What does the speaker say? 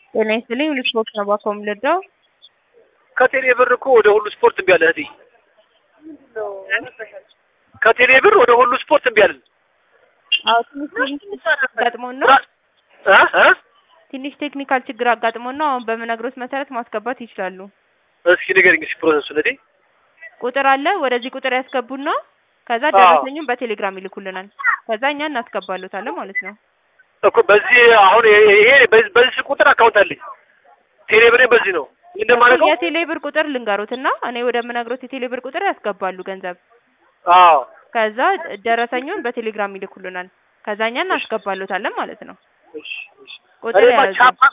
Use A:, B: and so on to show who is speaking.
A: ጤና ይስጥልኝ ሁሉ ስፖርት ነው ባኮ የምልደው
B: ከቴሌ ብር እኮ ወደ ሁሉ ስፖርት እምቢ አለ እህቴ። ከቴሌ ብር ወደ ሁሉ ስፖርት እምቢ አለን።
A: አዎ ትንሽ ትንሽ አጋጥሞን ነው
B: እ እ
A: ትንሽ ቴክኒካል ችግር አጋጥሞን ነው። አሁን በምነግሮት መሰረት ማስገባት ይችላሉ።
B: እስኪ ንገሪኝ እስኪ ፕሮሰሱን እህቴ።
A: ቁጥር አለ። ወደዚህ ቁጥር ያስገቡና ከዛ ደረሰኙን በቴሌግራም ይልኩልናል። ከዛ እኛ እናስገባሉታለን ማለት ነው።
B: እኮ በዚህ አሁን ይሄ በዚህ በዚህ ቁጥር አካውንት አለኝ። ቴሌ ብሬ በዚህ ነው እንደማደርገው።
A: የቴሌ ብር ቁጥር ልንገሩትና እኔ ወደምነግሮት የቴሌ ብር ቁጥር ያስገባሉ ገንዘብ።
B: አዎ
A: ከዛ ደረሰኙን በቴሌግራም ይልኩልናል። ከዛ እኛ እናስገባሉታለን ማለት ነው።
B: እሺ እሺ።
A: ቁጥር
B: እኔማ
A: ያዙ።
B: ቻፓ